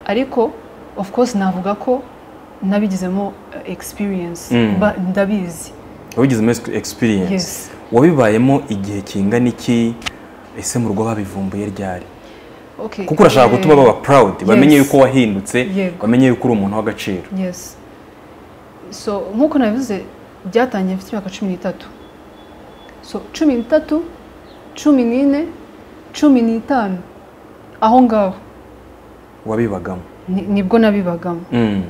ariko of course navuga ko nabigizemo experience Mm. ba- ndabizi wabigizemo experience yes wabibayemo igihe kingana iki ese mu rugo babivumbuye ryari okay kuko urashaka eh, gutuma baba proud bamenye yes. yuko wahindutse Yego. bamenye yuko uri umuntu w'agaciro yes so nk'uko nabivuze byatangiye mfite imyaka cumi n'itatu so cumi n'itatu cumi n'ine cumi n'itanu aho ngaho wabibagamo ni- nibwo nabibagamo Mm,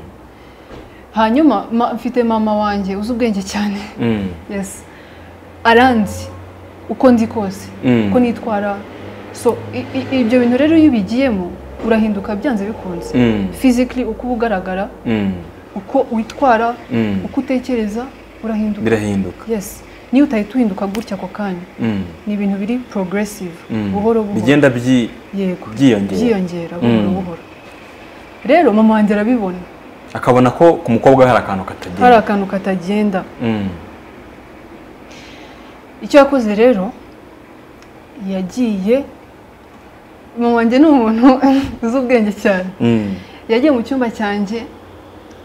hanyuma ma- mfite mama wanjye uzi ubwenge cyane mm, yes aranzi uko ndi kose Mm. uko nitwara so i- i- ibyo bintu rero iyo ubigiyemo urahinduka byanze bikunze mm, physically uko uba ugaragara mm, uko witwara mm. uko utekereza urahinduka birahinduka yes niyo utahita uhinduka gutya ako kanya Mm, ni ibintu biri progressive mm. buhoro buhoro bigenda byi- yego byiyongera byiyongera buhoro Mm. buhoro rero mama wanjye arabibona akabona ko ku mukobwa we hari akantu hari katagenda akantu katagenda Mm, icyo yakoze rero yagiye mama wanjye ni umuntu uzi ubwenge cyane mm. yagiye mu cyumba cyanjye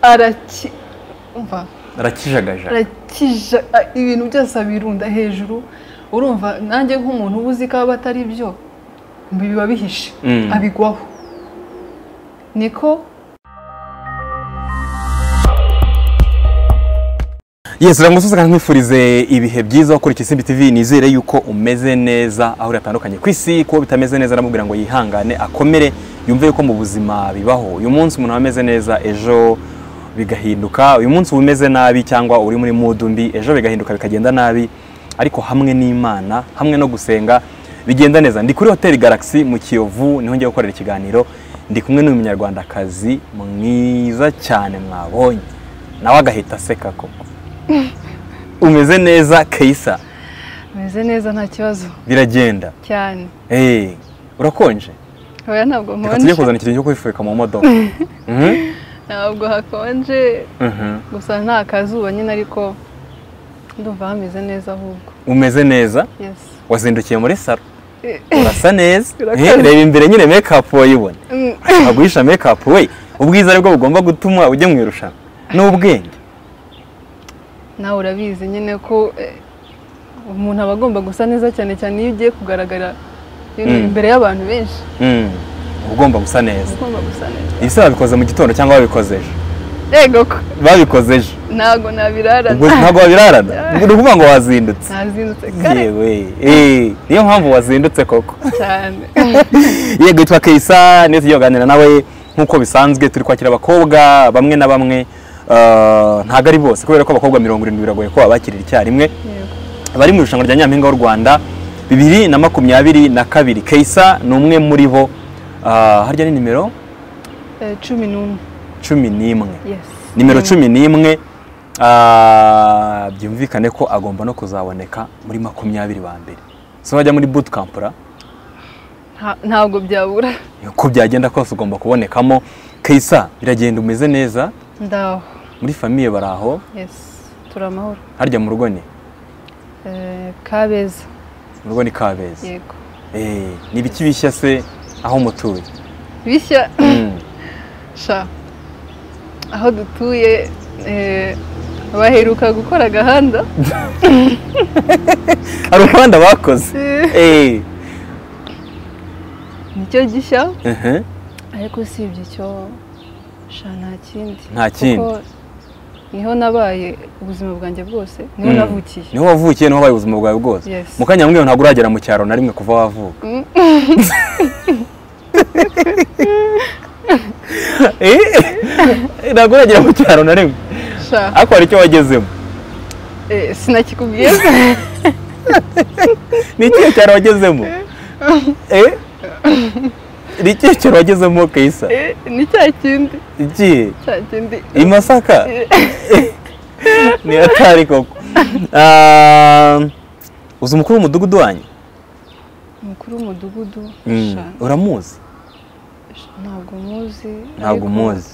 araki umva arakijagaja arakija a- ibintu byose abirunda hejuru urumva nanjye nk'umuntu uba uzi ko aba atari byo biba bihishe Mm. abigwaho niko Yes, rangosose kandi nkwifurize ibihe byiza ukurikije Simbi TV nizere yuko umeze neza aho uratandukanye ku isi kuba bitameze neza aramubwira ngo yihangane akomere yumve yuko mu buzima bibaho uyu munsi umuntu aba ameze neza ejo bigahinduka uyu munsi uba umeze nabi cyangwa uri muri mood mbi ejo bigahinduka bikagenda nabi ariko hamwe n'Imana hamwe no gusenga bigenda neza ndi kuri Hotel Galaxy mu Kiyovu niho ngiye gukorera ikiganiro ndi kumwe n'uyu munyarwandakazi mwiza cyane mwabonye nawe agahita aseka koko umeze neza Kaisa ameze neza nta kibazo biragenda cyane Eh, urakonje oya ntabwo reka tujye nkonje kuzana ikintu cyo kwifubika mu modoka Mhm, ntabwo hakonje mhm. gusa nta kazuba nyine ariko ndumva hameze neza ahubwo umeze neza yesi wazindukiye muri salo urasa neza Urakoze. Eh, reba imbere nyine makeup wayibona ashaka guhisha makeup we ubwiza ari bwo bugomba gutuma ujya mu irushanwa ni ubwenge nawe urabizi nyine ko eh, umuntu aba agomba gusa neza cyane cyane iyo ugiye kugaragara you know, Mm. imbere y'abantu benshi Mm, uba ugomba gusa neza uba ugomba gusa neza ibise babikoze mu gitondo cyangwa babikoze ejo yego ko babikoze ejo ntabwo ubwo nabirarana ntabwo wabirarana ni ukuvuga ngo wazindutse nazindutse kare yewe eh, niyo mpamvu wazindutse koko cyane yego yitwa Kaisa ndetse tugiye kuganira nawe nk'uko bisanzwe turi kwakira abakobwa bamwe na bamwe eh, ntabwo ari bose kubera ko abakobwa mirongo irindwi biragoye ko babakirira icyarimwe Yego. bari mu irushanwa rya nyampinga w'u rwanda bibiri na makumyabiri na kabiri Kaisa ni umwe muri bo eh, harya ni nimero Eh, cumi n'umwe cumi n'imwe yesi nimero cumi n'imwe ah, byumvikane ko agomba no kuzaboneka muri makumyabiri ba mbere so bajya muri bootcamp ra ntabwo byabura uko byagenda kose ugomba kubonekamo Kaisa biragenda umeze neza ndaho muri famiye bari aho yesi turi amahoro harya mu rugo ni Eh, kabeza mu rugo ni kabeza yego Eh, ni ibiki bishya se aho mutuye bishya Mm, sha aho dutuye eh, baheruka gukora agahanda hari umuhanda bakoze Eh, Eh, nicyo gishya mhm, ariko usibye icyo sha nta kindi Nta kindi. Kuko niho nabaye ubuzima bwanjye bwose niho Mm. navukiye niho wavukiye niho wabaye ubuzima bwawe bwose Yes. mu kanya mbwiwe ntabwo uragera mu cyaro na rimwe kuva wavuka Mm. Eh, ntabwo uragera mu cyaro na rimwe sha ariko hari icyo wagezemo eh, sinakikubwiye ni ikihe cyaro wagezemo Eh? ni ikihe cyaro wagezemo kayisa Eh, ni cya kindi ikihe cya kindi i masaka Eh, ni hatari koko Ah, uzi umukuru w'umudugudu wanyu umukuru w'umudugudu Mm, sha uramuzi sha, ntabwo muzi ntabwo ariko umuzi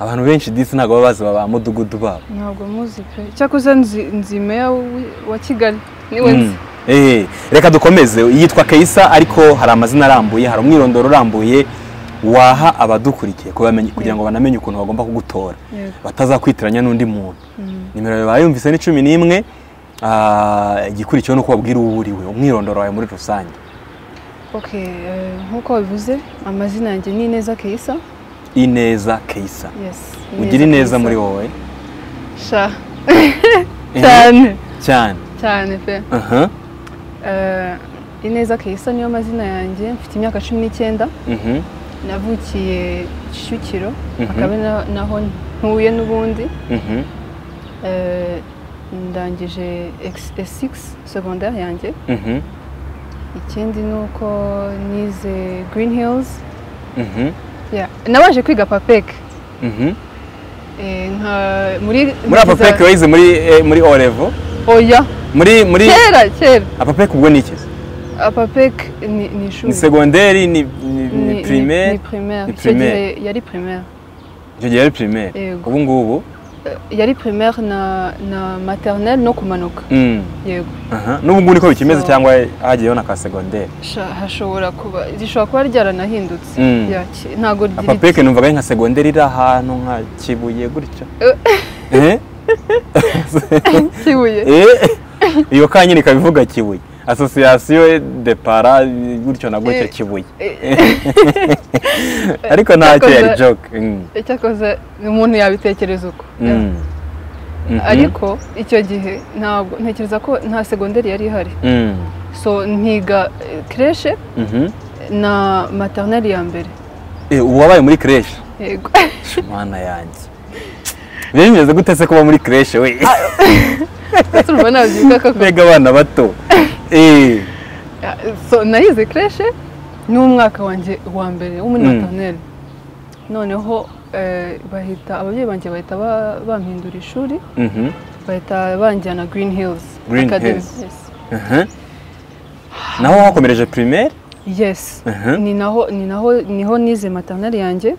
abantu benshi disi ntabwo baba bazi ba mudugudu babo ntabwo muzi pe cyakoze nzi nzi meya w'i- wa kigali niwe Mm. nzi Eh, reka dukomeze yitwa kayisa ariko hari amazina arambuye hari umwirondoro urambuye waha abadukurikiye kubamenya kugira ngo banamenye ukuntu bagomba kugutora batazakwitiranya n'undi muntu nimero yawe bayumvise ni cumi n'imwe ah, igikurikiyeho ni uko babwira uwo uriwe umwirondoro wawe muri rusange Okay, eh, nk'uko wabivuze amazina yanjye ni Ineza Keisa ineza keisa yes ugira ineza muri wowe sha Eh, cyane cyane cyane pe aha Eh, Ineza Keisa niyo mazina yanjye mfite imyaka cumi n'icyenda mhm navukiye Kicukiro Mhm. akaba ari na- naho ntuye n'ubundi mhm Eh, ndangije ex- S6 secondaire yanjye mhm ikindi ni uko nize Green Hills mhm Yeah. nabaje kwiga papek mhm Eh, nka muri muri apapeke wayize muri eh, muri orevo oya muri muri kera kera apapeke ubwo ni iki apapek ni ni ishuri ni segonderi ni ni- ni Ni- primaire ni primaire ni icyo gihe primaire. yari primaire icyo gihe yari primaire Yego. ubu ngubu Eh, yari primaire na na maternelle no kumanuka Mm. yego Aha. n'ubu ngubu niko bikimeze So- cyangwa hagiyeho na ka segonderi Sha- hashobora kuba rishobora kuba ryaranahindutse Mm. Yeah, ki- ntago riri apapeke numvaga ari nka segonderi iri ahantu nka kibuye gutyo Eh? kibuye Eh? iyo ka nyine ikaba ivuga kibuye asosiyasiyo de para gutyo na gutyo Eh. kibuye ariko nta cyo yari joke Mm. icyakoze umuntu yabitekereza uko Yeah. Mm. Mhm. ariko icyo gihe ntabwo ntekereza ko nta segonderi yari ihari Mm. so nkiga kreshe Mhm. na maternelle ya mbere Eh, uwabaye muri creche yego mana yanjye bimeze gute se kuba muri creche we ndetse urumva nabyiga koko mbega abana bato Eh. so nayize kreshe ni umwaka wanjye wa mbere wo muri Mm. maternelle noneho eh, bahita ababyeyi banjye bahita ba- bampindura ishuri Mhm. bahita banjyana green hills Green Academy. Hills. Aha. naho wakomereje primaire yes, yes. Aha. ni naho ni naho niho nize maternelle yanjye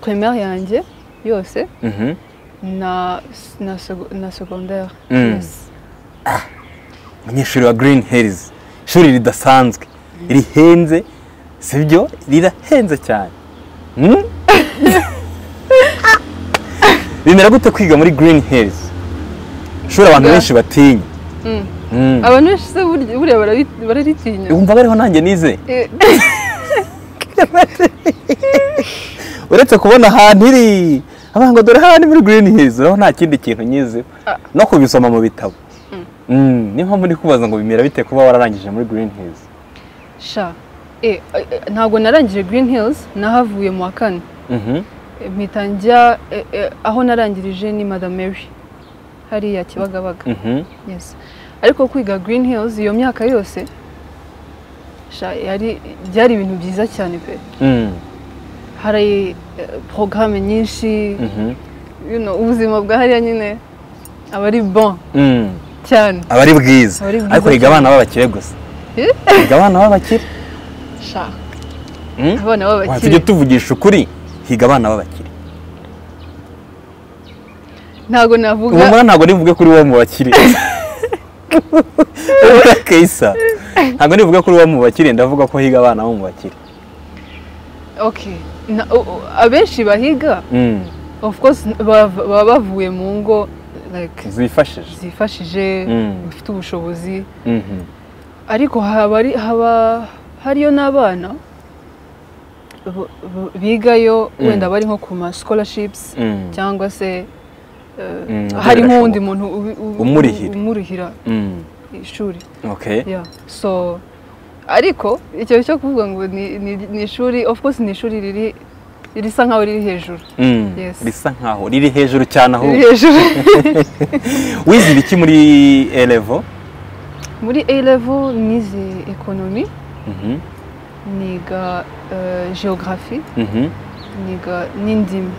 primaire yanjye yose Mhm. na na, seg- na secondaire Mm. yes. umunyeshuri wa green hills ishuri ridasanzwe rihenze sibyo rirahenze cyane Hmm? bimera gute kwiga muri green hills ishuri abantu Kwiga? benshi batinya Mm. Hmm. abantu benshi se burya buriya barari- bararitinya wumva bariho nanjye nize Eh, uretse kubona ahantu iri abantu ngo dore hano muri green hills uraho nta kindi kintu nyizeho Ah. no kubisoma mu bitabo Mm, niyo mpamvu ndi kubaza ngo bimera bite kuba wararangije muri green hills sha eh, eh, ntabwo narangije green hills nahavuye mu wa kane Mhm. Eh, mpita njya eh, eh, aho narangirije ni madame mary hariya kibagabaga Mhm. yes ariko kwiga green hills iyo myaka yose sha yari byari ibintu byiza cyane pe Mm. hari eh, porogaramu nyinshi Mhm. you know, ubuzima bwa hariya nyine aba ari bon Mm. cyane aba ari bwiza Aba ari bwiza ariko higa cyane. abana b'abakire gusa Eh? higa abana b'abakire sha Mm? abana Wa, tujye b'abakire tuvugisha ukuri higa abana b'abakire ntabwo ubu navuga mbona ntabwo nivuge kuri uwo mu bakire Ubura Kaisa. ntabwo nivuge kuri uwo mu bakire ndavuga ko higa abana bo mu bakire okay Na- o- o- abenshi bahiga Mm. of course bava- baba bavuye mu ngo like zifashije zifashije Mm. bifite ubushobozi Mhm. ariko haba ari- haba hariyo n'abana bu- bu- bigayo Mm. wenda bari nko ku ma scholarships Mm. cyangwa se eh, Mm, hari nk'undi muntu birashoboka. ubi- ubi- Umurihira. umurihira Mm. ishuri Okay. yeah. so ariko icyo cyo kuvuga ngo ni, ni, ni ishuri of course ni ishuri riri risa nkaho riri hejuru Mm. Yes. risa nkaho riri hejuru cyane aho riri hejuru wize ibiki muri elevo muri A level nize economy niga uh, geography niga n'indimi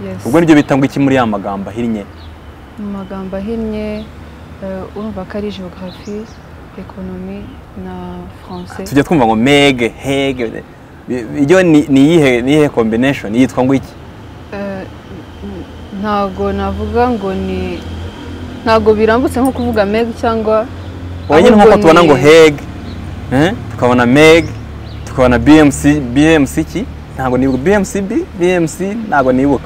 Yes. ubwo nibyo bita ngo iki muri ya magambo ahinnye mu magambo ahinnye eh, urumva ko ari geography economy na français tujya twumva ngo mege hege bi- iyo ni ni iyihe ni iyihe combination yitwa ngo iki Eh, n- ntago navuga ngo ni ntago birambutse nko kuvuga meg cyangwa wowe nyine Ahubwo nk'uko tubona ni- ngo hege eh, tukabona mege tukabona bmc bmc iki ntabwo nibuka bmcb bmc ntabwo nibuka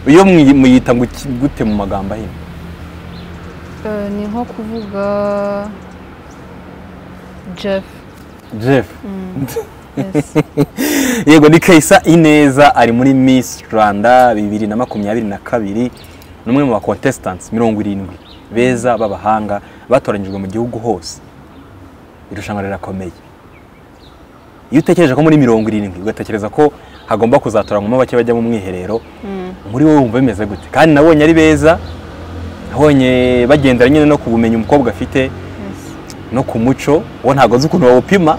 iyo mwi- muyita ngo iki- gute mu magambo ahinnye Eh, ni nko kuvuga jeff jeff yes. yego ni kayisa ineza ari muri miss rwanda bibiri na makumyabiri na kabiri ni umwe mu ba contestants mirongo irindwi beza b'abahanga batoranyijwe mu gihugu hose irushanwa rirakomeye iyo utekereje ko muri mirongo irindwi ugatekereza ko hagomba kuzatoranywamo bake bajya mu mwiherero Mm. muri wowe wumva bimeze gute kandi nabonye ari beza nabonye bagendera nyine no ku bumenyi umukobwa afite yes. no ku muco uwo ntabwo nzi ukuntu bawupima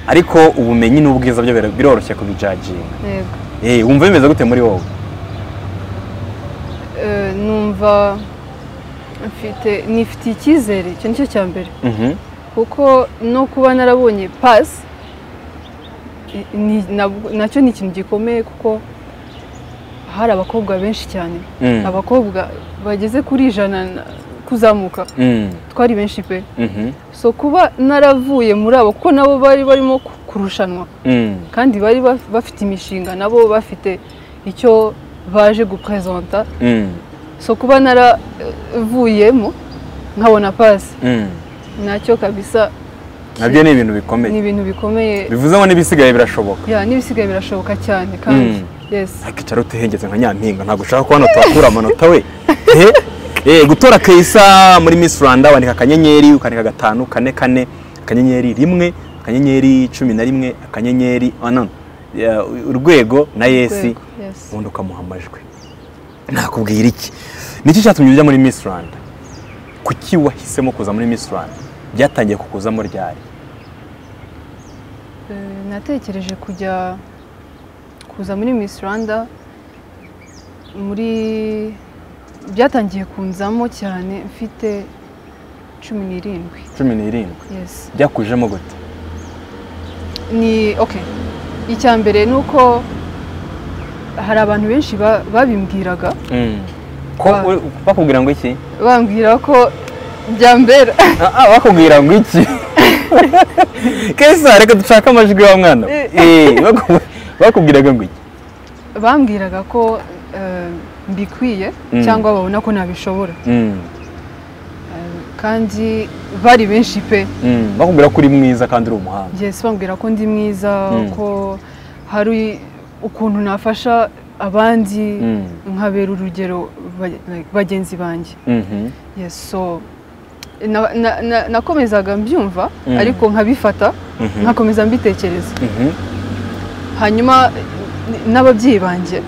ariko ubumenyi n'ubwiza byo bira- biroroshye kubijaginga yego Eh, wumva bimeze gute muri wowe Eh, numva mfite nifitiye icyizere icyo nicyo cya mbere Mhm. kuko no kuba narabonye pasi ni- nabwo- nacyo ni ikintu gikomeye kuko hari abakobwa benshi cyane Mm. abakobwa bageze kuri ijana na- kuzamuka Mm. twari benshi pe Mhm. so kuba naravuye muri abo kuko nabo bari barimo ku- kurushanwa Mm. kandi bari baf- bafite imishinga nabo bafite icyo baje guprezanta Mm. so kuba naravuyemo nkabona pasi Mm. nacyo kabisa nabyo ni ibintu ni bikomeye ibintu bikomeye bivuze ngo n'ibisigaye birashoboka ya n'ibisigaye birashoboka cyane kandi Mm. yesi akicara utihengetse nka nyampinga ntabwo ushaka ko hano tuhakura amanota we Eh, eh, gutora kayisa muri miss rwanda wandika akanyenyeri ukandika gatanu kane kane akanyenyeri rimwe akanyenyeri cumi na rimwe akanyenyeri ah, no, eh, urwego na yesi Urwego, yes. ubundi ukamuha amajwi nakubwira iki nicyo cyatumye ujya muri miss rwanda kuki wahisemo kuza muri miss rwanda byatangiye kukuzamo ryari Eh, natekereje kujya kuza muri Miss Rwanda muri byatangiye kunzamo cyane mfite cumi n'irindwi cumi n'irindwi yes byakujemo gute ni okay icya mbere ni uko hari abantu benshi ba- babimbwiraga ko Ba- uri- bakubwira ngo iki bambwira ko byambera Ah, ah, bakubwira ngo iki kesa reka dushake amajwi wa mwana we. Eh, baku- bakubwiraga ngo iki bambwiraga ko eh, mbikwiye Mm. cyangwa babona ko nabishobora Mm, kandi bari benshi pe mm, bakubwira ko uri mwiza kandi uri umuhanga yes bambwira ko ndi mwiza Mm. ko hari ukuntu nafasha abandi Mm. nkabera urugero ba- like, bagenzi banjye Mhm, yes so na- na- na- nakomezaga mbyumva Mm. ariko nkabifata mhm, nkakomeza mbitekereza mhm, hanyuma n- n'ababyeyi banjye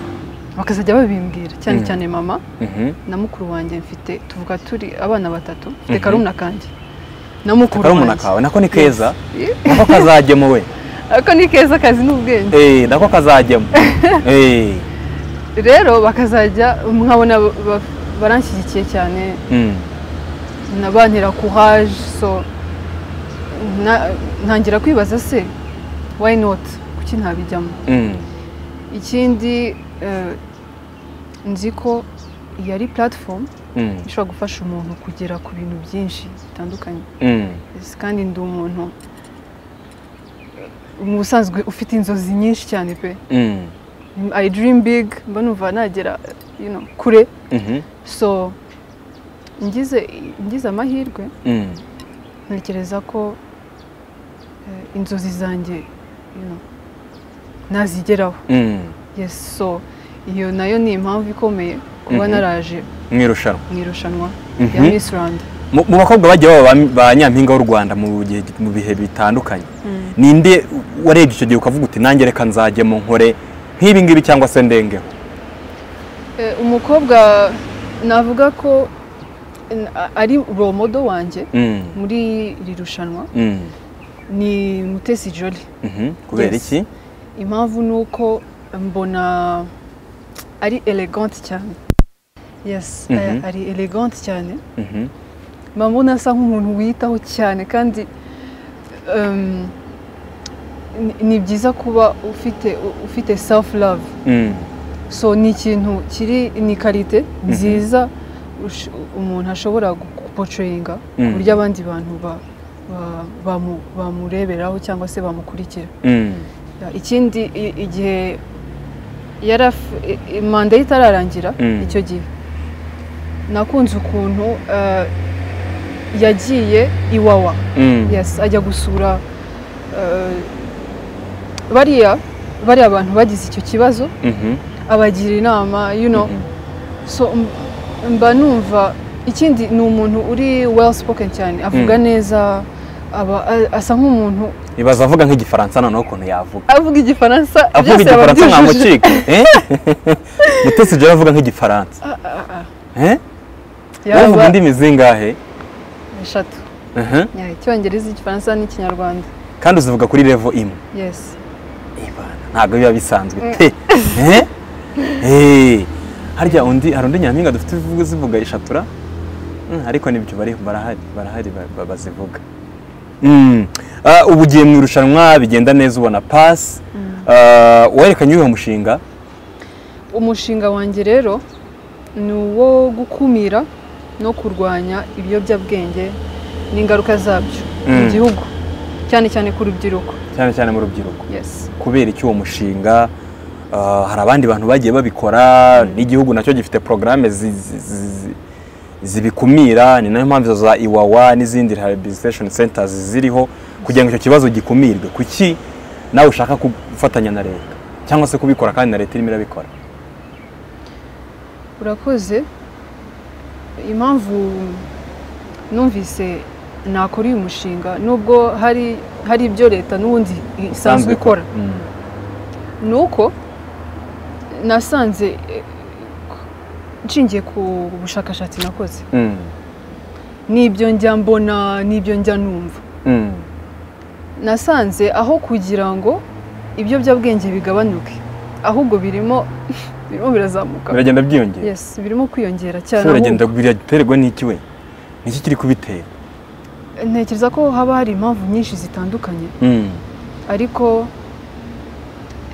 bakazajya babimbwira cyane Mm. cyane mama mhm. na mukuru wanjye mfite tuvuga turi abana batatu mfite Mhm. karumuna kanjye na mukuru karumuna wanjye kawe nako ni keza Yes. nako kazajyemo we ako ni keza kazi n'ubwenge Eh, nako kazajyemo Eh, rero bakazajya nkabona ba- ba- baranshyigikiye cyane mm, nabantera courage so na- ntangira kwibaza se why not kuki ntabijyamo mm, ikindi eh, nzi ko iyi ari platform mm, ishobora gufasha umuntu kugera ku bintu byinshi bitandukanye mm. Yes, kandi ndi umuntu eh, mu busanzwe ufite inzozi nyinshi cyane pe Mm, i dream big mba numva nagera you know, kure mhm, so ngize ngize amahirwe mm. ntekereza ko eh, inzozi zanjye you know, nazigeraho Mm, yes so iyo nayo ni impamvu ikomeye kuba Mhm. naraje mu irushanwa mu irushanwa Mhm. ya Miss Rwanda mu mu bakobwa bagiye baba ba- ba nyampinga w'u rwanda mu gihe- mu bihe bitandukanye ninde warebye icyo gihe ukavuga uti nanjye reka nzajyemo nkore nk'ibi ngibi cyangwa se ndengeho Eh, umukobwa navuga ko eh, ari romodo wanjye Mm, muri iri rushanwa mm, ni Mutesi Jolly mhm. kubera Yes. iki impamvu ni uko mbona ari elegante cyane yes Mhm. aya- ari elegante cyane Mhm, mba mbona asa nk'umuntu wiyitaho cyane kandi um, ni- ni byiza kuba ufite ufite self love mm, so ni ikintu kiri ni karite nziza ush- umuntu ashobora gupocoyinga ku Mhm. buryo abandi bantu ba- ba- bamu- bamureberaho cyangwa se bamukurikira mm, ikindi i- igihe yari af- i- i- manda ye itararangira Mm. icyo gihe nakunze ukuntu eh, yagiye iwawa Mm. yes ajya gusura eh, bariya bariya abantu bagize icyo kibazo Mhm. abagira inama you know Mhm. so m- mba numva ikindi ni umuntu uri well spoken cyane avuga Mm. neza aba a- asa nk'umuntu ibaza avuga nk'igifaransa noneho ukuntu yavuga avuga igifaransa avuga byose yaba igifaransa nta abyujuje. mucika Eh? mutesi jara avuga nk'igifaransa Ah, ah, ah. Eh? wowe yaba uvuga indimi zingahe eshatu Mhm. Yeah, icyongereza igifaransa n'ikinyarwanda kandi uzivuga kuri levo imwe yes Ibana, ntabwo biba bisanzwe pe Eh? Eh. harya undi hari undi nyampinga dufite uvuga zivuga ishatura Mm, ariko nibyo bari barahari barahari ba- ba- bazivuga Mm. Ah, ubu ugiye mu irushanwa bigenda neza ubona pasi werekanye uyu mushinga umushinga wanjye rero ni uwo gukumira no kurwanya ibiyobyabwenge n'ingaruka zabyo mu Mm. gihugu cyane cyane ku rubyiruko cyane cyane mu rubyiruko yes kubera iki uwo mushinga ah, hari abandi bantu bagiye babikora n'igihugu nacyo gifite porogaramu zibikumira ni nayo mpamvu za iwawa n'izindi rehabilitation centers ziriho kugira ngo icyo kibazo gikumirwe kuki nawe ushaka gufatanya na leta cyangwa se kubikora kandi na leta irimo irabikora urakoze impamvu numvise nakora uyu mushinga nubwo hari hari ibyo leta n'ubundi isanzwe ikora Mm. ni uko nasanze eh, nshingiye ku bushakashatsi nakoze Mm. n'ibyo njya mbona n'ibyo njya numva Mm. nasanze aho kugira ngo ibiyobyabwenge bigabanuke ahubwo birimo birimo birazamuka biragenda byiyongera yes birimo kwiyongera Ese cyane biragenda ahubwo biraterwa n'iki we niki kiri kubitera ntekereza ko haba hari impamvu nyinshi zitandukanye Mm. ariko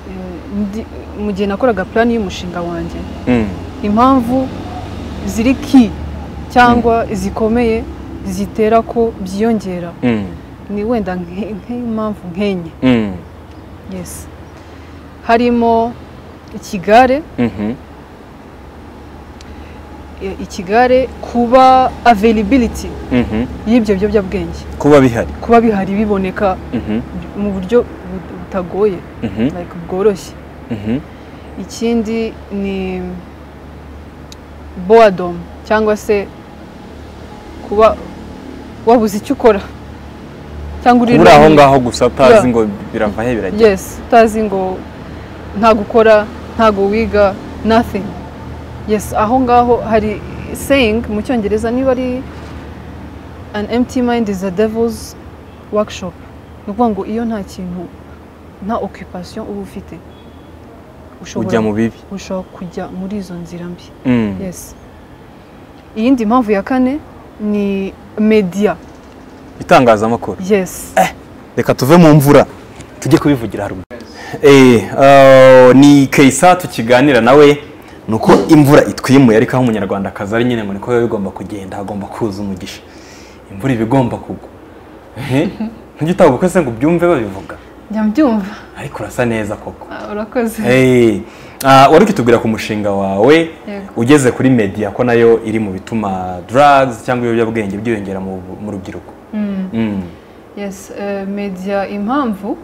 eh, ndi- mu gihe nakoraga plan y'umushinga wanjye Mm. impamvu ziri ki cyangwa zikomeye zitera ko byiyongera Mm. ni wenda nke- nk'impamvu nk'enye Mm. yes harimo ikigare Mhm. e, ikigare kuba availability Mhm. y'ibyo biyobyabwenge kuba bihari kuba bihari biboneka Mhm. mu buryo bu- butagoye Mhm. like bworoshye Mhm. ikindi ni boredom cyangwa se kuba wabuze icyo ukora cyangwa uri uri aho lonely. ngaho gusa utazi Yeah. ngo birava he birajya yes utazi ngo nta gukora ntago wiga nothing yes aho ngaho hari saying mu cyongereza niba ari an empty mind is a devil's workshop ni ukuvuga ngo iyo nta kintu nta occupation uba ufite ushobora ujya mu bibi ushobora kujya muri izo nzira mbi Mm. yes iyindi mpamvu ya kane ni media itangazamakuru yes reka tuve mu mvura tujye kubivugira haruguru Eh, ah, ni kayisa tukiganira nawe ni uko imvura itwimuye ariko aho umunyarwandakazi ari nyine ngo niko biba bigomba kugenda hagomba kuza umugisha imvura iba igomba kugwa Eh, ntujye utaha ubukwe se ngo ubyumve babivuga njya mbyumva ariko urasa neza koko Ah, urakoze Hey, ah, wari ukitubwira ku mushinga wawe Yego. ugeze kuri media ko nayo iri mu bituma drugs cyangwa ibiyobyabwenge byiyongera mu, mu rubyiruko Mm. mm. yes eh, media impamvu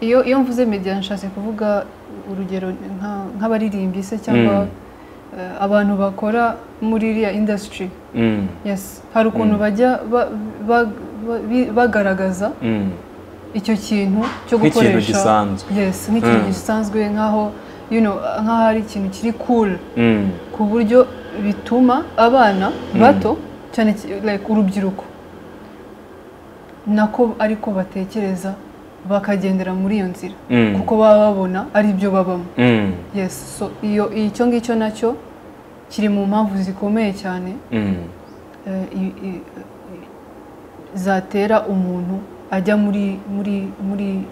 iyo iyo mvuze media nshatse kuvuga urugero nka- nk'abaririmbyi se cyangwa eh, abantu bakora muri iriya industry Mm. yes hari ukuntu bajya ba- ba- ba- bi- bagaragaza Mm. icyo kintu cyo Nk'ikintu gukoresha gisanzwe. yes nk'ikintu Mm. gisanzwe nk'aho you know, nk'aho ari ikintu kiri cool Mm. ku buryo bituma abana bato cyane cy- like urubyiruko nako ariko batekereza bakagendera muri iyo nzira Mm. kuko baba babona ari byo babamo Mm. yes so iyo icyo ngicyo nacyo kiri mu mpamvu zikomeye cyane Mm. eh, i- i- zatera umuntu ajya muri muri muri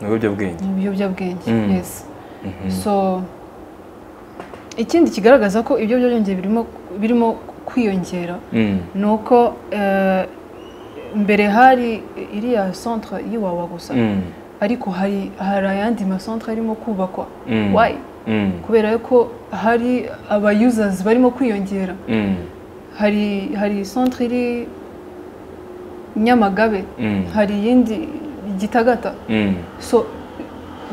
mu biyobyabwenge mu biyobyabwenge Mm. yes so ikindi kigaragaza ko ibyo byiyongera birimo birimo kwiyongera Mm. ni uko eh, mbere hari iriya centre y'iwawa gusa Mm. ariko hari hari ayandi masantere arimo kubakwa Mm. wayi Mm. kubera ko hari aba yuzazi barimo kwiyongera Mm. hari hari santere iri nyamagabe Mm. hari iyindi gitagata Mm. so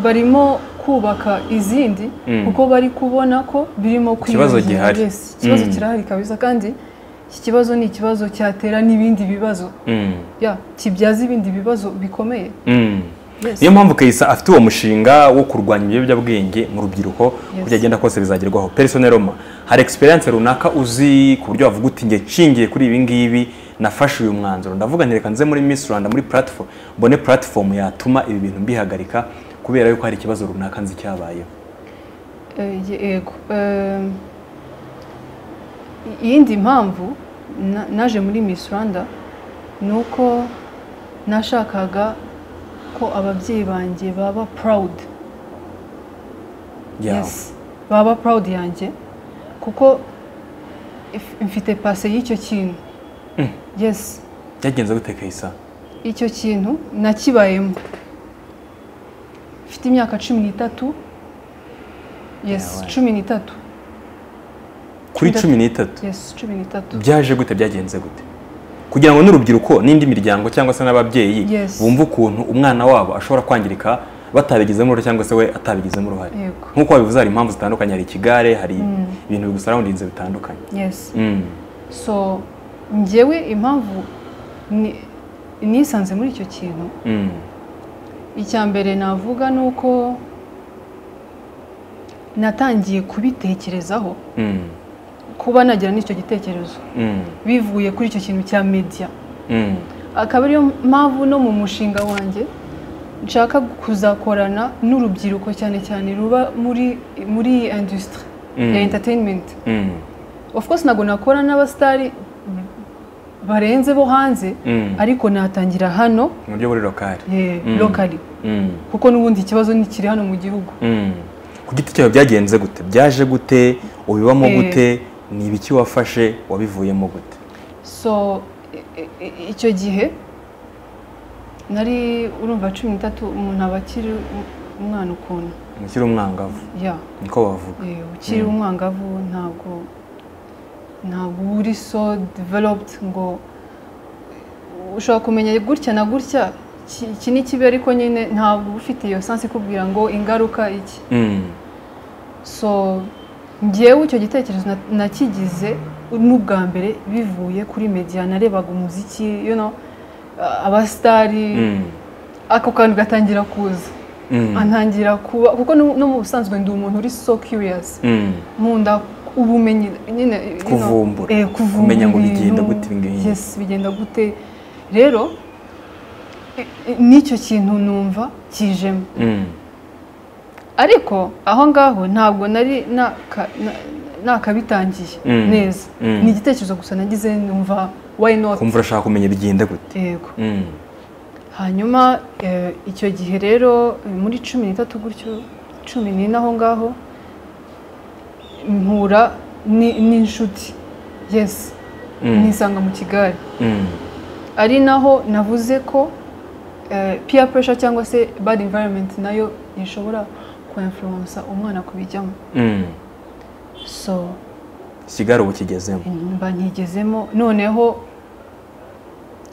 barimo kubaka izindi Mm. kuko bari kubona ko birimo Ikibazo kwiyongera gihari. yes. ikibazo Mm. kirahari kabisa kandi iki kibazo ni ikibazo cyatera n'ibindi bibazo Mm. ya kibyaza ibindi bibazo bikomeye Mm. Yes. niyo mpamvu kayisa afite uwo mushinga wo kurwanya ibiyobyabwenge mu rubyiruko Yes. kugira agenda kose bizagerwaho persone roma hari experience runaka uzi ku buryo wavuga uti njye nshingiye kuri ibi ngibi nafashe uyu mwanzuro ndavuga nti reka nze muri miss rwanda muri platform mbone platform yatuma ibi bintu mbihagarika kubera yuko hari ikibazo runaka nzi cyabayeho Eh, ye- yego Eh, iyindi mpamvu na- naje muri miss rwanda ni uko nashakaga ko ababyeyi banjye baba proud Yeah. yes baba proud yanjye kuko if- mfite pase y'icyo kintu yes byagenze gute kayisa icyo kintu nakibayemo mfite imyaka cumi n'itatu yes Yeah, cumi n'itatu kuri Cumi cumi n'itatu yes cumi n'itatu byaje gute byagenze gute kugira ngo n'urubyiruko n'indi miryango cyangwa se n'ababyeyi Yes. bumve ukuntu umwana wabo ashobora kwangirika batabigizemo uruhare cyangwa se we atabigizemo uruhare yego nk'uko wabivuze hari impamvu zitandukanye hari ikigare hari ibintu bigusarundinze bitandukanye yes Mm. so njyewe impamvu ni- nisanze muri icyo kintu Mm. icya mbere navuga ni uko natangiye kubitekerezaho Mm. kuba nagira n'icyo gitekerezo Mm. bivuye kuri icyo kintu cya media Mm. akaba ariyo mpamvu no mu mushinga wanjye nshaka kuzakorana n'urubyiruko cyane cyane ruba muri muri iyi industry Mm. ya entertainment Mm. of course ntabwo nakora n'abasitari barenze bo hanze Mm. ariko natangira hano mu buryo buri lokari eh, Mm. locally Mm. kuko n'ubundi ikibazo ntikiri hano mu gihugu Mm. ku giti cyawe byagenze gute byaje gute ubibamo Eh. gute ni ibiki wafashe wabivuyemo gute so i- i- i- icyo gihe nari urumva cumi n'itatu umuntu aba akiri u- umwana ukuntu umukiri umwangavu ya niko bavuga eh, ukiri Mm. umwangavu ntabwo ntabwo uba uri so developed ngo ushobora kumenya gutya na gutya iki- iki ni kibi ariko nyine ntabwo uba ufite iyo sansi ikubwira ngo ingaruka iki Mm. so njyewe icyo gitekerezo na- nakigize n'ubwa mbere bivuye kuri media narebaga umuziki you know, a- abasitari Mm. ako kantu gatangira kuza Mm. antangira kuba kuko no no mu busanzwe ndi umuntu uri so curious Mm. nkunda ubumenyi nyine you know, Kuvumbura. eh, kuvumbura Kumenya ngo ibintu. bigenda gute ibi ngibi. yes bigenda gute rero i- i- nicyo kintu numva kijemo Mm. ariko aho ngaho ntabwo nari naka- na- nakabitangiye Mm. neza Mm. ni igitekerezo gusa nagize numva why not kumva urashaka kumenya bigenda gute yego Mm. hanyuma eh, icyo gihe rero eh, muri cumi n'itatu gutyo cumi n'ine aho ngaho mpura ni- n'inshuti yes Mm. nisanga mu kigali Mm. ari naho navuze ko eh, peer pressure cyangwa se bad environment nayo ishobora kuinfluensa umwana kubijyamo Mm. so kigali ubu kigezemo mba ntigezemo noneho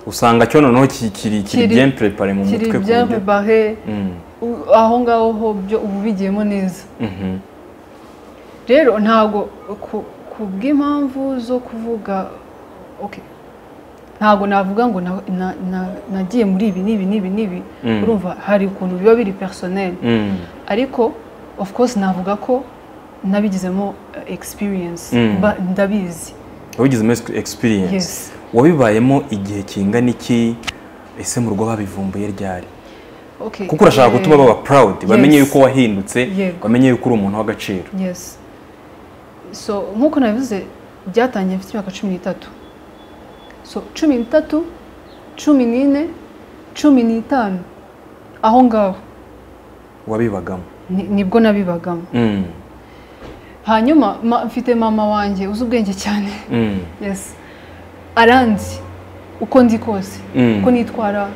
usanga cyo noneho ki- kiri kiri Kiri- bien préparé mu kiri mutwe ku byampe buryo bahe Mm. u- aho ngaho ho byo ubu bigiyemo neza Mhm. rero ntabwo ku- ku bw'impamvu zo kuvuga ok ntabwo navuga ngo na- na- na- nagiye muri ibi n'ibi n'ibi n'ibi Mm. urumva hari ukuntu biba biri personnel Mm. ariko of course navuga ko nabigizemo eh, experience Mm. Ba- ndabizi wabigizemo ex- experience yes wabibayemo igihe kingana iki ese mu rugo babivumbuye ryari ok kuko urashaka Eh, gutuma baba proud bamenye Yes. yuko wahindutse Yego. bamenye yuko uri umuntu w'agaciro yes so nk'uko nabivuze byatangiye mfite imyaka cumi n'itatu so cumi n'itatu cumi n'ine cumi n'itanu aho ngaho wabibagamo ni- nibwo nabibagamo Mm. hanyuma ma- mfite mama wanjye uzi ubwenge cyane Mm. yes aranzi uko ndi kose Mm. uko nitwara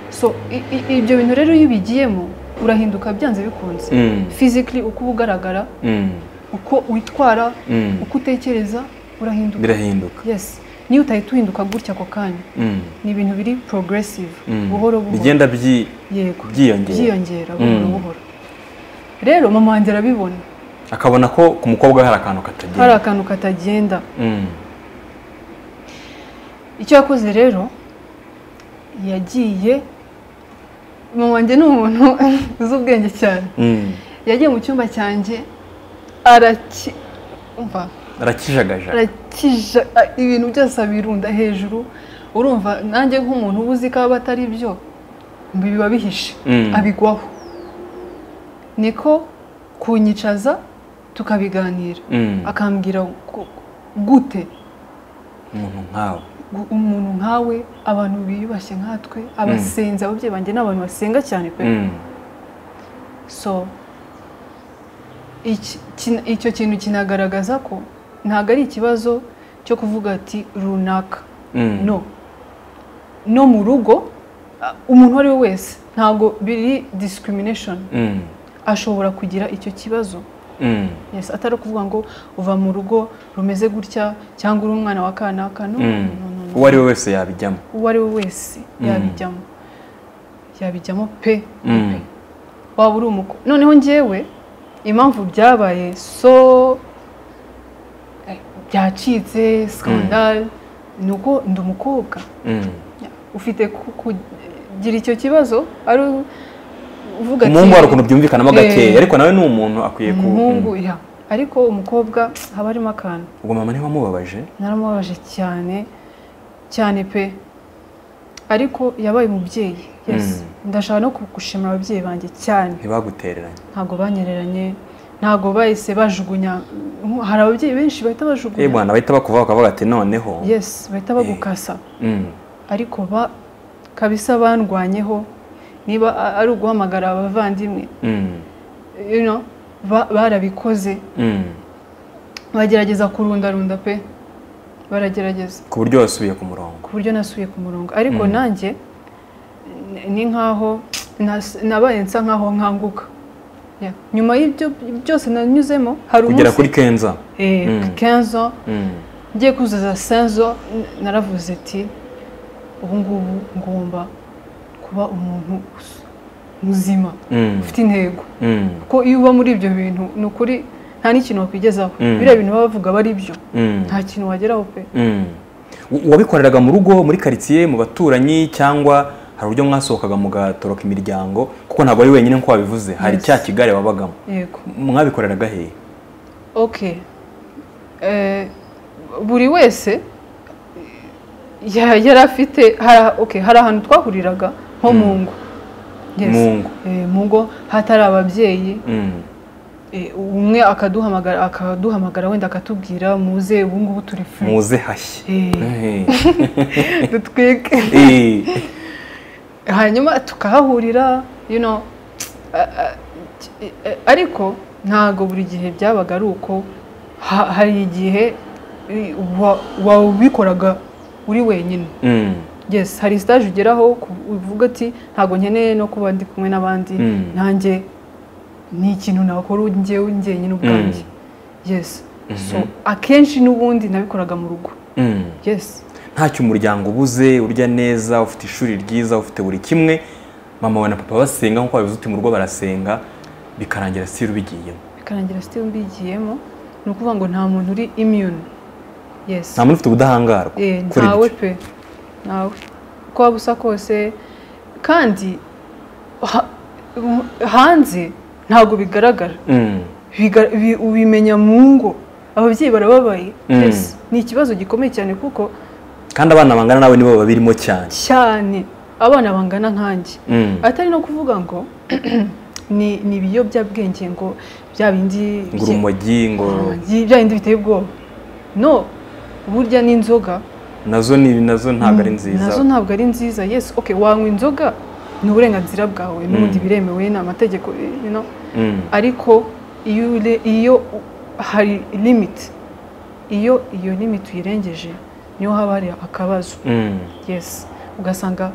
so i- i- ibyo bintu rero iyo ubigiyemo urahinduka byanze bikunze Mm. fizikali uko uba ugaragara Mm. uko witwara Mm. uko utekereza urahinduka birahinduka yes niyo utahita uhinduka gutya ako kanya Mm. ni ibintu biri progressive Mm. buhoro buhoro bigenda byi yego byiyongera. byiyongera buhoro Mm. buhoro rero mama wanjye arabibona akabona ko ku mukobwa we hari akantu katagenda hari akantu katagenda Mm. icyo yakoze rero yagiye mama wanjye ni umuntu uzi ubwenge cyane Mm. yagiye mu cyumba cyanjye araki umva arakijagaja arakija a- ibintu byose abirunda hejuru urumva nanjye nk'umuntu uba uzi ko aba atari byo biba bihishe Mm. abigwaho niko kunyicaza tukabiganira Mm. akambwira ko- gute umuntu nkawe gu- umuntu nkawe abantu biyubashye nkatwe abasenzi ababyeyi banjye ni abantu basenga cyane pe Mm. so iki- kin- icyo kintu kinagaragaza ko ntabwo ari ikibazo cyo kuvuga ati runaka Mm. no no mu rugo a- umuntu uwo ari we wese ntabwo biri discrimination Mm. ashobora kugira icyo kibazo Mm. yes atari ukuvuga ngo uva mu rugo rumeze gutya cyangwa uri umwana wa kanaka no, Mm. no, no, no. uwo ari we wese yabijyamo uwo ari we wese yabijyamo yabijyamo pe Mm. pe waba uri umuko noneho njyewe impamvu byabaye so eh, byacitse scandal ni uko ndi umukobwa Mm. ufite ku- kugira icyo kibazo ari uvuga umuhungu hari ukuntu byumvikanamo gakeya Eh. ariko nawe ni umuntu akwiye ku umuhungu Mm. ya ariko umukobwa haba harimo akantu ubwo mama niwe wamubabaje naramubabaje cyane cyane pe ariko yabaye umubyeyi yes ndashaka no gushimira ababyeyi banjye cyane ntibagutereranye ntabwo banyereranye ntabwo bahise bajugunya nko- hari ababyeyi benshi bahita eh bajugunya bwana bahita bakuvaho bakavuga ati noneho yes bahita bagukasa Mm. ariko ba kabisa bandwanyeho niba a- ari uguhamagara abavandimwe Mm. you know, ba- barabikoze Mm. bagerageza kurundarunda pe baragerageza ku buryo wasubiye ku murongo ku buryo nasubiye ku murongo ariko Mm. nanjye ni- ni nkaho nas- nabaye nsa nkaho nkanguka Yeah. nyuma y'ibyo byose nanyuzemo hari kugera umunsi kuri kenza eh, Mm. 15 ans, Mm. ngiye kuzuza 5 ans, n- naravuze ati ubu ngubu ngomba kuba umuntu muzima Mm. ufite intego Mm. ko iyo uba muri ibyo bintu ni ukuri nta n'ikintu wakwigezaho Mm. biriya bintu baba bavuga aba ari byo Mm. nta kintu wageraho pe Mm. U- uwabikoreraga mu rugo muri karitsiye mu baturanyi cyangwa hari uburyo mwasohokaga mugatoroka imiryango kuko ntabwo ari wenyine nk'uko wabivuze hari Yes. cya kigare wabagamo yego mwabikoreraga hehe okay Eh, buri wese ya- yari afite hari- okay, hari ahantu twahuriraga nko mu ngo Yes. Mu ngo. Eh, mu ngo hatari ababyeyi Mm. Eh, umwe akaduhamagara akaduhamagara wenda akatubwira muze ubu ngubu turi free muze hashye Eh. Eh. dutwike Eh. hanyuma tukahahurira you know, a- a- ki- e- ariko ntabwo buri gihe byabaga ari uko Ha- hari igihe eh, wa- wabikoraga uri wenyine Mm. yes hari stage ugeraho ku- uvuga ati ntabwo nkeneye no kuba ndi kumwe n'abandi Mm. nanjye ni ikintu nakora njyewe njyenyine ubwanjye yes so akenshi n'ubundi nabikoraga mu rugo Mm. yes ntacyo umuryango ubuze urya neza ufite ishuri ryiza ufite buri kimwe mama wawe na papa basenga nk'uko wabivuze uti mu rugo barasenga bikarangira sitiri ubigiyemo bikarangira sitimu mbigiyemo ni ukuvuga ngo nta muntu uri immune yes nta muntu ufite ubudahangarwa Eh, kuri ntawe ibyo pe ntawe uko waba usa kose kandi ha- hanze ntabwo bigaragara Mm. Biga- bi- ubimenya mu ngo ababyeyi barababaye Mm. Yes, ni ikibazo gikomeye cyane kuko kandi abana bangana nawe nibo babirimo cyane cyane abana bangana nkanjye Mm. atari no kuvuga ngo ni ni ibiyobyabwenge ngo bya bindi ngo urumogi ngo byi- bya bindi biteye ubwoba no burya n'inzoga nazo ni nazo ntabwo ari nziza nazo ntabwo ari nziza yes okay wanywa inzoga ni uburenganzira bwawe n'ubundi biremewe ni amategeko you know. Mm. ariko iyo ure- iyo u- hari limit iyo iyo limit uyirengeje niho haba hari akabazo Mm. yes ugasanga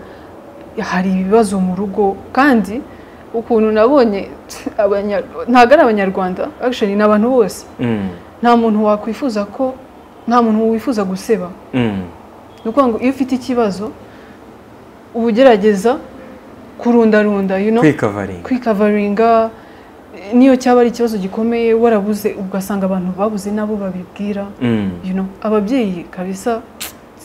hari ibibazo mu rugo kandi ukuntu nabonye abanya- ntabwo ari abanyarwanda actually ni abantu bose Mm, nta muntu wakwifuza ko nta muntu wifuza guseba mm, ni ukuvuga ngo iyo ufite ikibazo uba ugerageza kurundarunda you know, kwikavaringa kwikavaringa eh, n'iyo cyaba ari ikibazo gikomeye warabuze ugasanga abantu babuze nabo babibwira Mm, you know, ababyeyi kabisa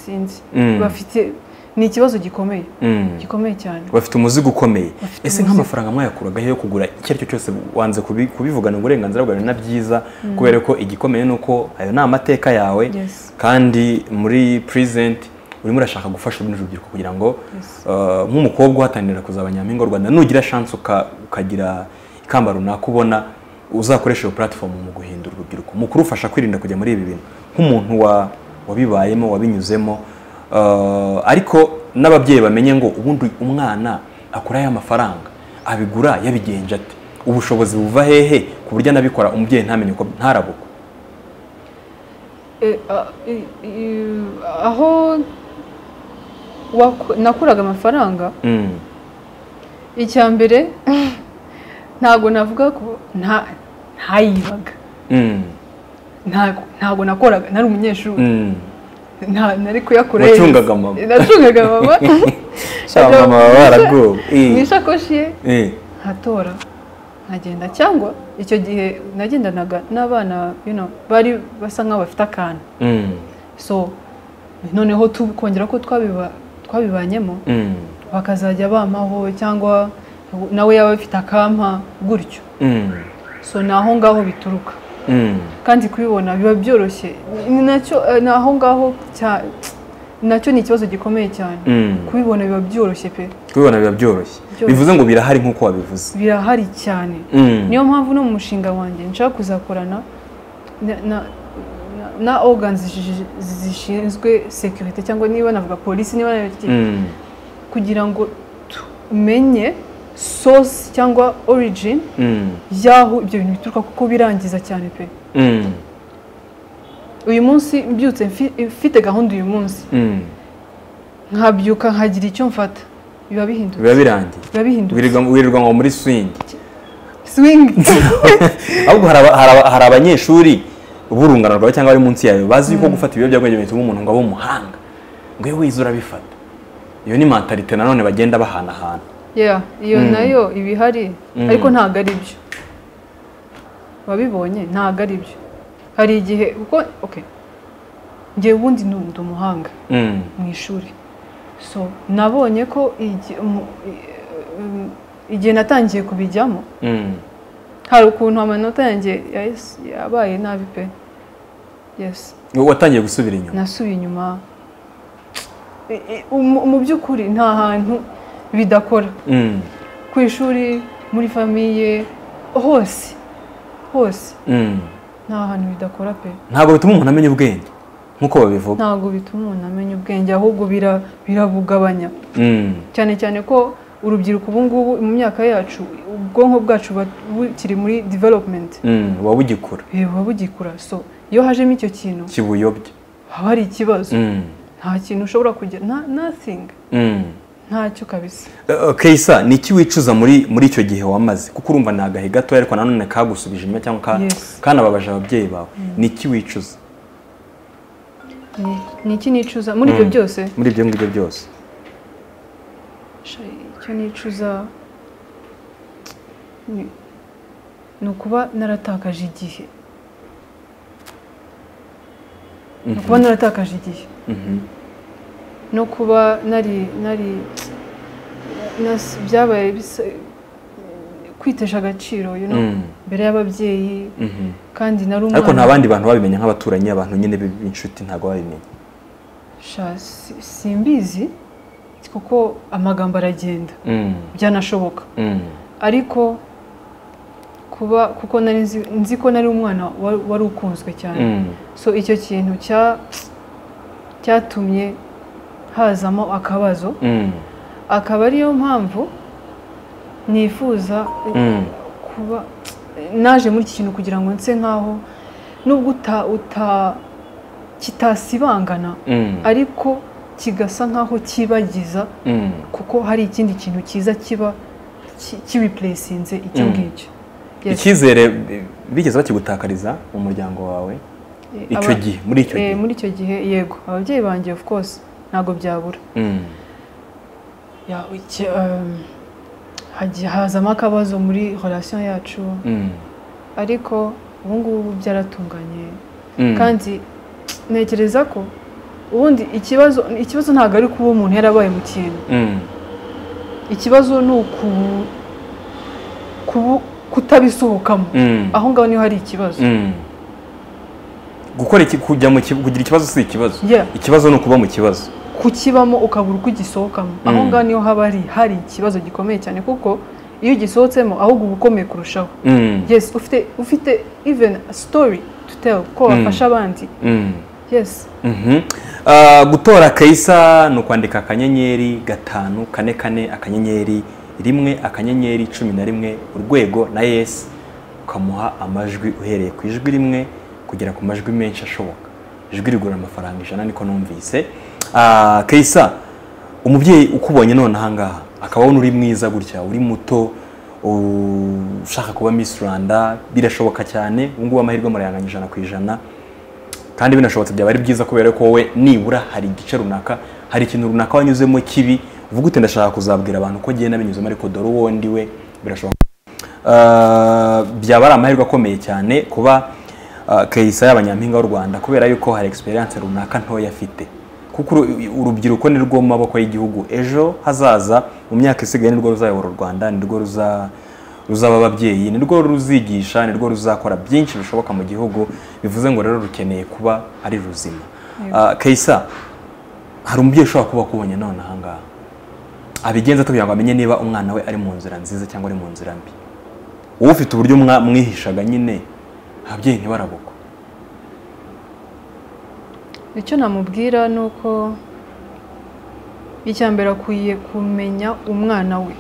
sinzi Mm. bafite ni ikibazo gikomeye mm. gikomeye cyane bafite umuzigo ukomeye Bafite ese umuzigo. nk'amafaranga mwayakuraga yo kugura icyo ari cyo cyose wanze kubi- kubivugana uburenganzira bwawe na byiza kubera ko igikomeye ni uko ayo ni amateka yawe Yes. kandi muri present urimo urashaka gufasha urundi rubyiruko kugira ngo Yes. uh, nk'umukobwa uhatanira kuzaba nyampinga w'u rwanda nugira chance uka- ukagira ikamba runaka ubona uzakoresha iyo platform mu guhindura urubyiruko mu kurufasha kwirinda kujya muri ibi bintu nk'umuntu wa- wabibayemo wabinyuzemo uh, ariko n'ababyeyi bamenye ngo ubundi umwana akura ya mafaranga abigura yabigenje ate ubushobozi buva hehe ku buryo anabikora umubyeyi ntamenye ko ntarabuka Eh, a- i- i- aho waku- nakuraga amafaranga Mm. icya mbere ntabwo navuga ko nta ntayibaga Mm. ntabwo ntabwo nakoraga nari umunyeshuri Mm. nta- nari kuyakora Wacungaga mama. nacungaga mama Sha mama baba baraguwe. Eh. mu isakoshi ye Eh. nkatora nkagenda cyangwa icyo gihe nagendanaga n'abana you know, bari basa nk'aho bafite akantu Mm. so noneho tu- kongera ko twabiba- twabibanyemo Mm. bakazajya bampaho cyangwa nawe yaba afite akampa gutyo Mm. so ni aho ngaho bituruka Mm. kandi kubibona biba byoroshye ni nacyo eh, ni aho ngaho cya- nacyo ni ikibazo gikomeye cyane Mm. kubibona biba byoroshye pe kubibona biba byoroshye Byoroshye. bivuze ngo birahari nk'uko wabivuze birahari cyane niyo mpamvu no mu mushinga wanjye nshaka kuzakorana na- na- na- na organs zishi- zishinzwe sekirite cyangwa niba navuga polisi niba navuga Mm. kugira ngo tumenye source cyangwa origin Mm. y'aho ibyo bintu bituruka kuko birangiza cyane pe Mm. uyu munsi mbyutse mfi- mfite gahunda uyu munsi Mm. nkabyuka nkagira icyo mfata biba bihindutse biba birangiye biba bihindutse wirirwa wirirwa ngo muri swing swing ahubwo hari aba- hari aba- hari abanyeshuri b'urungano rwawe cyangwa bari munsi yawe bazi yuko gufata ibiyobyabwenge bituma umuntu ngo abe umuhanga ngo iyo wize urabifata iyo ni mentalite nanone bagenda bahanahana yeah iyo nayo iba ihari Mm. ariko ntabwo ari byo wabibonye ntabwo ari byo hari igihe kuko okay njye ubundi ni ndi umuhanga Mm. mu ishuri so nabonye ko igi- mu- i- um, igihe natangiye kubijyamo Mm. hari ukuntu amanota yanjye yahise- yabaye nabi pe yes watangiye gusubira inyuma nasubiye inyuma I- i- mu- mu by'ukuri nta hantu bidakora Mm. ku ishuri muri famiye hose hose Mm. nta hantu bidakora pe ntabwo bituma umuntu amenya ubwenge nk'uko babivuga ntabwo bituma umuntu amenya ubwenge ahubwo bira- birabugabanya Mm. cyane cyane ko urubyiruko ubu ngubu mu myaka yacu ubwonko bwacu bu- bukiri muri development Mm. buba bugikura Eh, buba bugikura so iyo hajemo icyo kintu kibuyobya haba hari ikibazo Mm. nta kintu ushobora kugira na nothing Mm. ntacyo kabisa Eh, Kayisa ni iki wicuza muri muri icyo gihe wamaze kuko urumva ni agahe gato ariko nanone kagusubije inyuma cyangwa ka, Yes. kanababaje ababyeyi bawe ni iki wicuza Ni- ni iki nicuza muri ibyo Mm. byose muri ibyo ngibyo byose sha, icyo nicuza ni- ni ukuba naratakaje igihe ni ukuba naratakaje igihe Mhm. no kuba nari nari nas- byabaye bisa kwitesha agaciro you know, Mm. mbere y'ababyeyi Mhm. kandi nari umwana ariko nta bandi bantu babimenya nk'abaturanyi abantu nyine b- b'inshuti ntabwo babimenya Sha, si- simbizi kuko amagambo aragenda Mm. byanashoboka Mm. ariko kuba kuko nari nzi, nzi ko nari umwana wa- wari ukunzwe cyane Mm. so icyo kintu cya cyatumye hazamo akabazo Mm. akaba ariyo mpamvu nifuza Mm. kuba naje muri iki kintu kugira ngo nse nkaho nubwo uta uta kitasibangana Mm. ariko kigasa nk'aho cyibagiza Mm. kuko hari ikindi kintu cyiza kiba ki- kibipuresinze icyo Mm. ngicyo Yes. icyizere eh, bigeze bakigutakariza mu muryango wawe Eh, icyo aba- gihe muri icyo eh, gihe muri icyo gihe yego ababyeyi banjye of course ntabwo byabura Mm. Ya, iki- um, hagiye hazamo akabazo muri relation yacu Mm. ariko ubu ngubu byaratunganye Mm. kandi ntekereza ko ubundi ikibazo ikibazo ntabwo ari kuba umuntu yarabaye mu kintu Mm. ikibazo ni uku kubu- kutabisohokamo Mm. aho ngaho niho hari ikibazo Mm. gukora iki- kujya mu kibazo kugira ikibazo si ikibazo Yeah. ikibazo ni ukuba mu kibazo kukibamo ukabura uko ugisohokamo aho Mm. ngaho niho haba hari hari ikibazo gikomeye cyane kuko iyo ugisohotsemo ahubwo uba ukomeye kurushaho Mm. yes ufite ufite even a story to tell ko Mm. wafasha abandi Mm. yes Mhm. Ah, gutora kayisa ni ukwandika akanyenyeri gatanu kane kane akanyenyeri rimwe akanyenyeri cumi na rimwe urwego na yesi ukamuha amajwi uhereye ku ijwi rimwe kugera ku majwi menshi ashoboka ijwi rigura amafaranga ijana niko numvise Ah, kayisa umubyeyi ukubonye none ahangaha akaba abona uri mwiza gutya uri muto u- ushaka kuba Miss Rwanda birashoboka cyane ubu ngubu amahirwe murayanganya ijana ku ijana kandi binashobotse byaba ari byiza kubera ko wowe nibura hari igice runaka hari ikintu runaka wanyuzemo kibi uvuga uti ndashaka kuzabwira abantu ko agenda binyuzemo ariko dore uwo ndi we birashoboka Ah, byaba ari amahirwe akomeye cyane kuba ah, kayisa y'abanyampinga w'u rwanda kubera yuko hari experience runaka ntoya afite kuko uru- urubyiruko ni rwo mu maboko y'igihugu ejo hazaza mu myaka isigaye ni rwo ruzayobora u rwanda ni rwo ruza ruzaba ababyeyi ni rwo ruzigisha ni rwo ruzakora byinshi bishoboka mu gihugu bivuze ngo rero rukeneye kuba ari ruzima Ah, kayisa hari umubyeyi ushobora kuba akubonye none ahangaha abigenza ate kugira ngo amenye niba umwana we ari mu nzira nziza cyangwa ari mu nzira mbi wowe ufite uburyo mwa- mwihishaga nyine ababyeyi ntibarabukwa icyo namubwira ni uko icya mbere akwiye kumenya umwana we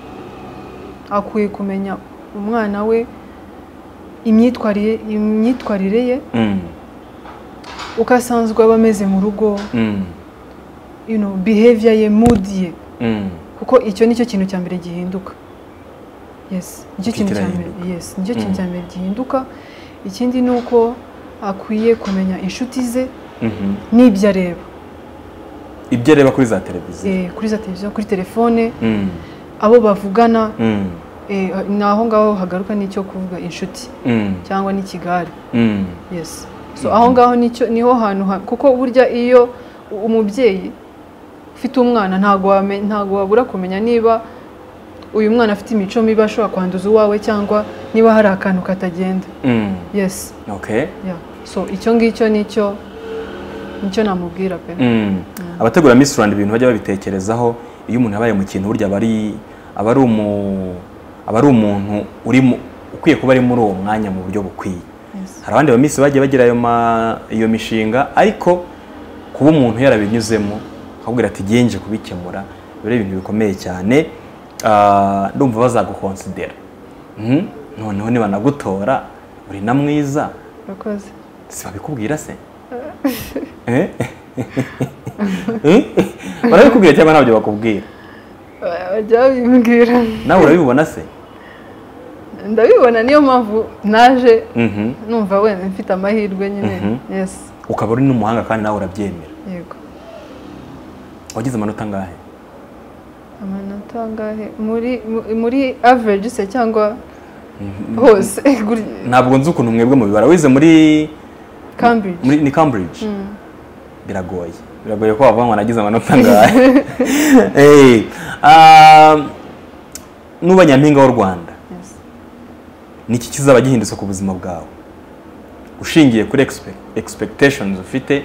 akwiye kumenya umwana we imyitwarire imyitwarire ye Mm, uko asanzwe aba ameze mu rugo mm, you know, behavior ye mood ye mm, kuko icyo nicyo kintu cya mbere gihinduka yes nicyo kintu cya mbere Kirahinduka. yes nicyo kintu Mm. cya mbere gihinduka ikindi ni uko akwiye kumenya inshuti ze mhm. n'ibyo areba ibyo areba kuri za televiziyo Eh, kuri za televiziyo kuri telefone Mm, abo bavugana mm, eh, ni aho ngaho hagaruka n'icyo kuvuga inshuti mm, cyangwa n'ikigare mm, yes so aho ngaho nicyo niho hantu ha- kuko burya iyo u- umubyeyi ufite umwana ntabwo wame- ntabwo wabura kumenya niba uyu mwana afite imico mibi ashobora kwanduza uwawe cyangwa niba hari akantu katagenda mm. yes okay yeah. so icyo ngicyo nicyo nicyo namubwira pe Mm. abategura Miss Rwanda ibintu bajya babitekerezaho iyo umuntu yabaye mu kintu burya aba ari aba ari umu aba ari umuntu uri mu- ukwiye kuba ari muri uwo mwanya mu buryo bukwiye yes. hari abandi ba Miss bagiye bagira ayo ma- iyo mishinga ariko kuba umuntu yarabinyuzemo akabwira ati "Ngiye nje kubikemura biba ari ibintu bikomeye cyane Ah, ndumva bazagukonsidera Mhm. noneho niba nagutora uri na mwiza urakoze si babikubwira se Eh? Eh? barabikubwira cyangwa ntabyo bakubwira Ba- bajya babimbwira nawe urabibona se ndabibona niyo mpamvu naje Mhm. numva wenda mfite amahirwe nyine Mhm. yes ukaba uri n'umuhanga kandi nawe urabyemera yego wagize amanota angahe amanota angahe muri mu- muri average se cyangwa hose guri- ntabwo nzi ukuntu mwebwe mu bibara wize muri Cambridge muri ni Cambridge biragoye biragoye ko wavuga ngo nagize amanota angahe Eh, ah, nuba nyampinga w'u rwanda Yes. niki kizaba gihindutse ku buzima bwawe ushingiye kuri expe- expectations ufite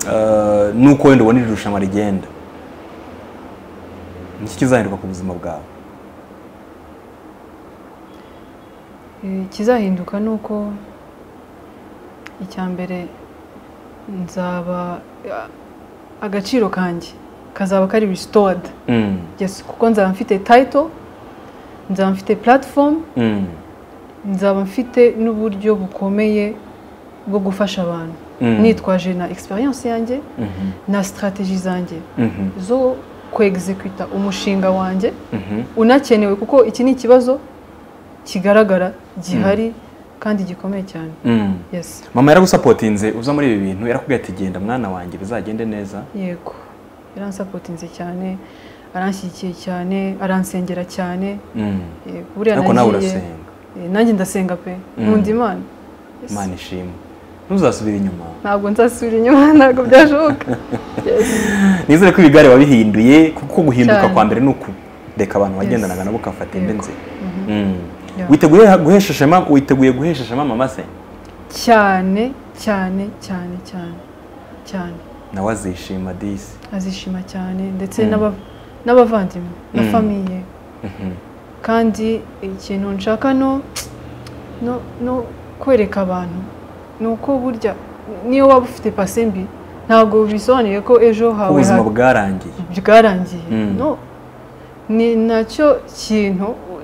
ah, n'uko wenda ubona iri rushanwa rigenda niki kizahinduka ku buzima bwawe Eh, ikizahinduka ni uko icya mbere nzaba a- agaciro kanjye kazaba kari restored Mm, yes kuko nzaba mfite title nzaba mfite platform mm, nzaba mfite n'uburyo bukomeye bwo gufasha abantu Mm. nitwaje na experience yanjye Mhm, na strategy zanjye mhm, zo kwegizekuta umushinga wanjye mhm, unakenewe kuko iki ni ikibazo kigaragara gihari kandi gikomeye cyane mhm. yes mama yaragusapotinze uza muri ibi bintu yarakubwiye ati genda mwana wanjye bizagende neza yego yaransapotinze cyane aranshyigikiye cyane aransengera cyane Mm. yego buriya ariko nawe nagiye- urasenga eh, nanjye ndasenga pe nkunda imana Yes. imana ishimwe ntuzasubire inyuma ntabwo nzasubira inyuma ntabwo byashoboka Yes. nizere ko ibigare wabihinduye kuko guhinduka Cyane. kwa mbere ni ukureka abantu wagendanaga Yes. nabo ugafata indi Yego. nzira Mhm. Mm. Yeah. witeguye guhesha ishema witeguye guhesha ishema mama se cyane cyane cyane cyane cyane nawe azishima disi azishima cyane ndetse Mm. n'aba- n'abavandimwe na Mm. famiye Mhm. kandi ikintu nshaka no no- no kwereka abantu ni uko burya niyo waba ufite pase mbi ntabwo bisobanuye ko ejo ko hawe ubuzima ha- bwarangiye bwarangiye Mm. no ni nacyo kintu u-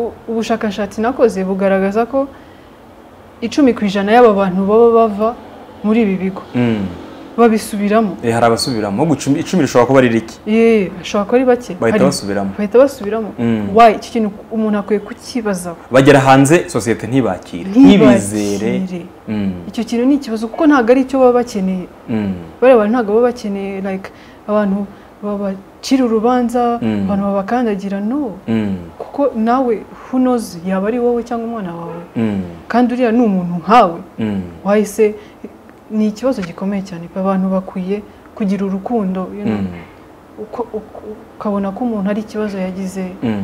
u- ubushakashatsi nakoze bugaragaza ko icumi ku ijana y'aba bantu baba bava muri ibi bigo Mm. babisubiramo Eh, hari abasubiramo gucumi icumi rishobora kuba ari rike yeee bashobora kuba ari bake bahita Hari- basubiramo bahita basubiramo Mm. wayi iki kintu umuntu akwiye kukibazaho bagera hanze sosiyete ntibakire ntibizere ntibakire Mm. icyo kintu ni ikibazo kuko ntabwo ari icyo baba bakeneye Mm. bariya bantu ntabwo baba bakeneye like abantu babacira urubanza Mm. abantu babakandagira no Mm. kuko nawe who knows yaba ari wowe cyangwa umwana wawe Mm. kandi uriya ni umuntu nkawe Mm. wahise ni ikibazo gikomeye cyane pe, abantu bakwiye kugira urukundo you know. Mm. Uko- uko- ukabona ko umuntu ari ikibazo yagize Mm.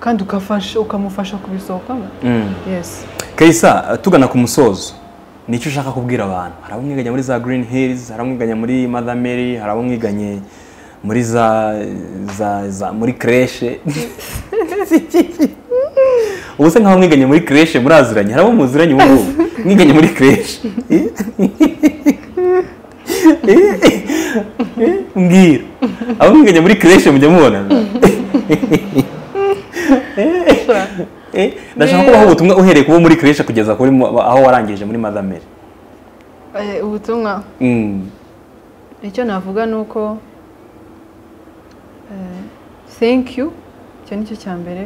kandi ukafasha ukamufasha kubisohokamo Mm. yesi kayisa tugana ku musozo nicyo ushaka kubwira abantu hari abo mwiganye muri za green hills hari abo mwiganye muri mother mary hari abo mwiganye muri za za za muri creche ubu se nk'aho mwiganye muri creche muraziranye hari abo muziranye ubu ngubu mwiganye muri creche mbwira abo mwiganye muri creche mujya mubonana Eh, ndashaka kubaha ubutumwa uhereye kuba muri creche kugeza kuri mu- aho warangije muri mother mary Eh, ubutumwa Mm. icyo navuga ni uko eh, thank you icyo ni cyo cya mbere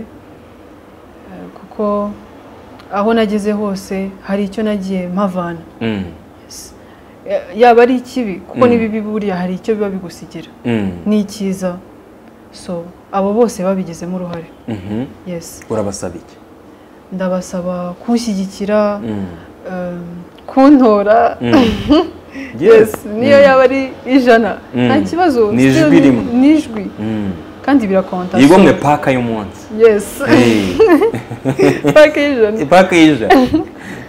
Eh, kuko aho nageze hose hari icyo nagiye mpavana Mm. Yes. Eh, yaba ari ikibi kuko Mm. n'ibibi buriya hari icyo biba bigusigira Mm. ni icyiza so abo bose babigizemo uruhare Mhm. yes urabasaba iki ndabasaba kunshyigikira Mm. eh, kuntora Mm. yes niyo Mm. yaba ari ijana Mm. nta kibazo Ni ijwi Still ni- rimwe. ni ijwi Mm. kandi birakonta yigomwe paka y'umunsi yes Eh, paka y'ijana paka y'ijana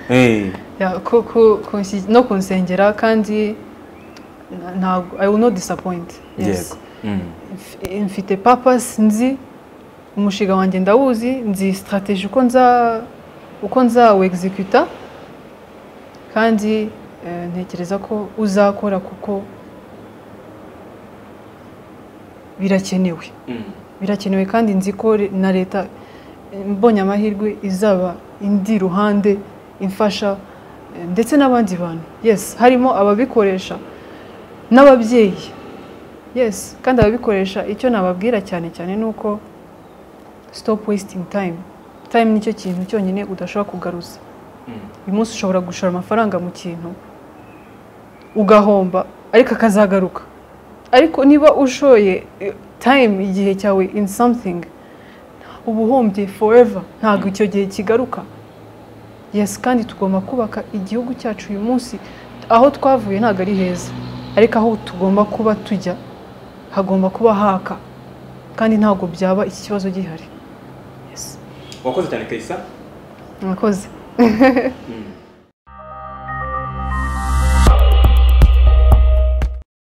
Eh, Ya, ku- ku- kunsi- no kunsengera kandi na- ntabwo i will not disappoint yes yego Mm. Mf- mfite purpose nzi umushinga wanjye ndawuzi nzi strategy uko nza uko nzawexecuta kandi eh, ntekereza ko uzakora kuko birakenewe Mm. birakenewe kandi nzi ko re- na leta eh, mbonye amahirwe izaba indi ruhande imfasha eh, ndetse n'abandi bantu yes harimo ababikoresha n'ababyeyi yes kandi ababikoresha icyo nababwira cyane cyane ni uko stop wasting time time nicyo kintu cyonyine udashobora kugaruza uyu munsi ushobora gushora amafaranga mu kintu ugahomba ariko akazagaruka ariko niba ushoye eh, time igihe cyawe in something uba uhombye forever ntabwo icyo gihe kigaruka yes kandi tugomba kubaka igihugu cyacu uyu munsi aho twavuye ntabwo ari heza ariko aho tugomba kuba tujya hagomba kuba haka kandi ntabwo byaba iki kibazo gihari yes wakoze cyane kayisa mwakoze Mm.